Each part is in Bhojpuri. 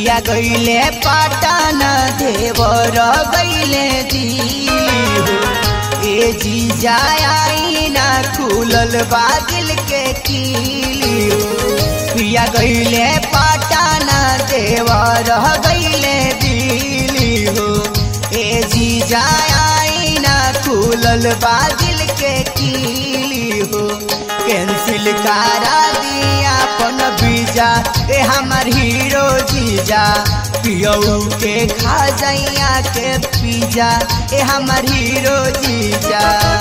पिया गईले पाटन देवर गईले दिली हो ए जी जाई ना खुलल बादल के कीली हो पिया गईले पाटन देवर गईले दिली हो ए जी जाई ना खुलल बादल के कीली हो कैंसिल करा दिया अपन बीजा ए हमर हीरो जीजा पियऊ के खा जाइया के पीजा ए हमर हीरो जीजा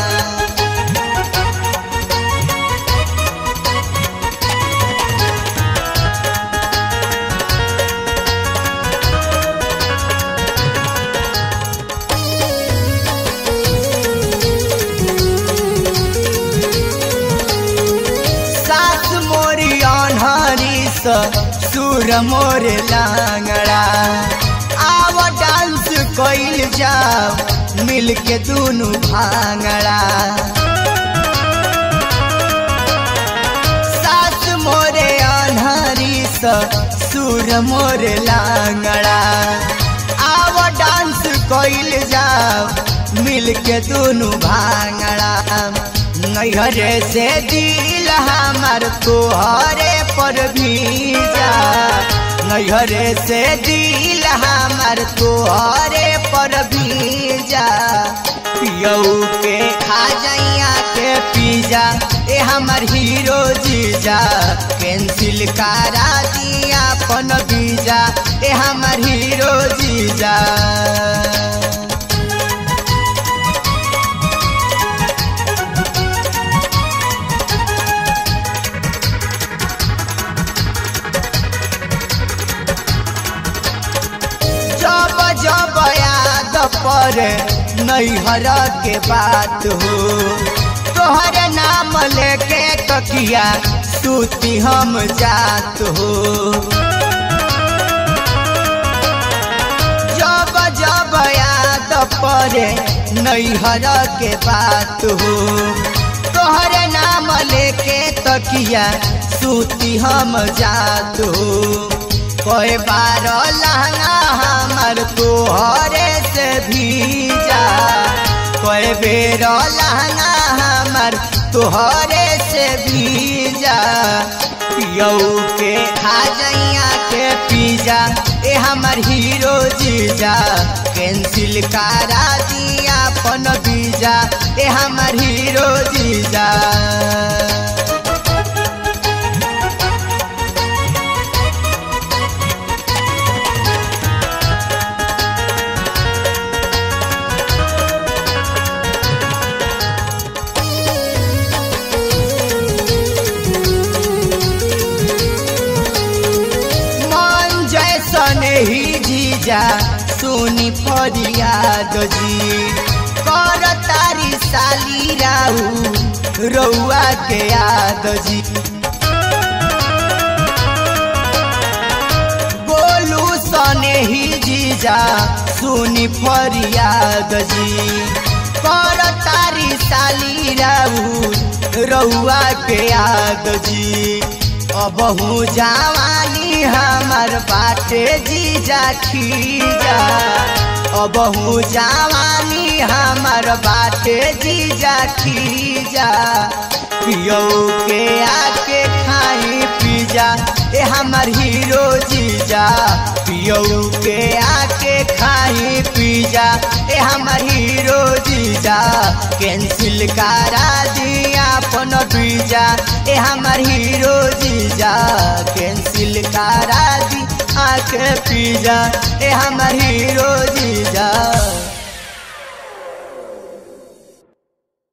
सास मोरी अनहरी स सुर मोर लांगड़ा आव डांस कइल जाओ मिल के दुनु भांगड़ा सास मोरे अनहरी स सुर मोर लांगड़ा आव डांस कइल जाओ मिल के दुनु भांगड़ा नैहरे से दिल हमार तोहरे पर भीजा नैहरे से दिल हमार तोहरे पर भीजा पियऊ के खा जाइया के पीजा ए हमर हीरो जीजा कैंसिल करा दिया अपन बीजा ए हमर हीरो जीजा जब जब याद पर नैहर के बात हो तोहर नाम लेके तकिया सूती हम जात हो जब जब याद पर नैहर के बात हो तोहर नाम लेके तकिया सूती हम जात हो कोई बार लहंगा हमर तोहरे से भीजा कोई बेर लहंगा हमर तोहरे से भीजा पियऊ के खा जाइया के पीजा ए हमर हीरो जीजा कैंसिल करा दिया अपन बीजा ए हमर हीरो जीजा मन जैसन ही जीजा सुनी फरियाद जी कर तारी साली राहू रउआ के याद जी बोलू सने ही जीजा सुनी फरियाद जी कर तारी साली राहू रउआ के याद जी अबहू जवानी हमर बाटे जीजा खीजा अबहू जवानी हमर बाटे जीजा खीजा पियौ के आके खाई पीजा ए हमर हीरो जीजा पियौ के आके खाई पीजा ए हमर हीरो जीजा कैंसिल करा दिया अपन बीजा ए हमर हीरो जीजा कैंसिल करा दी आके पीजा ए हमर हीरो जीजा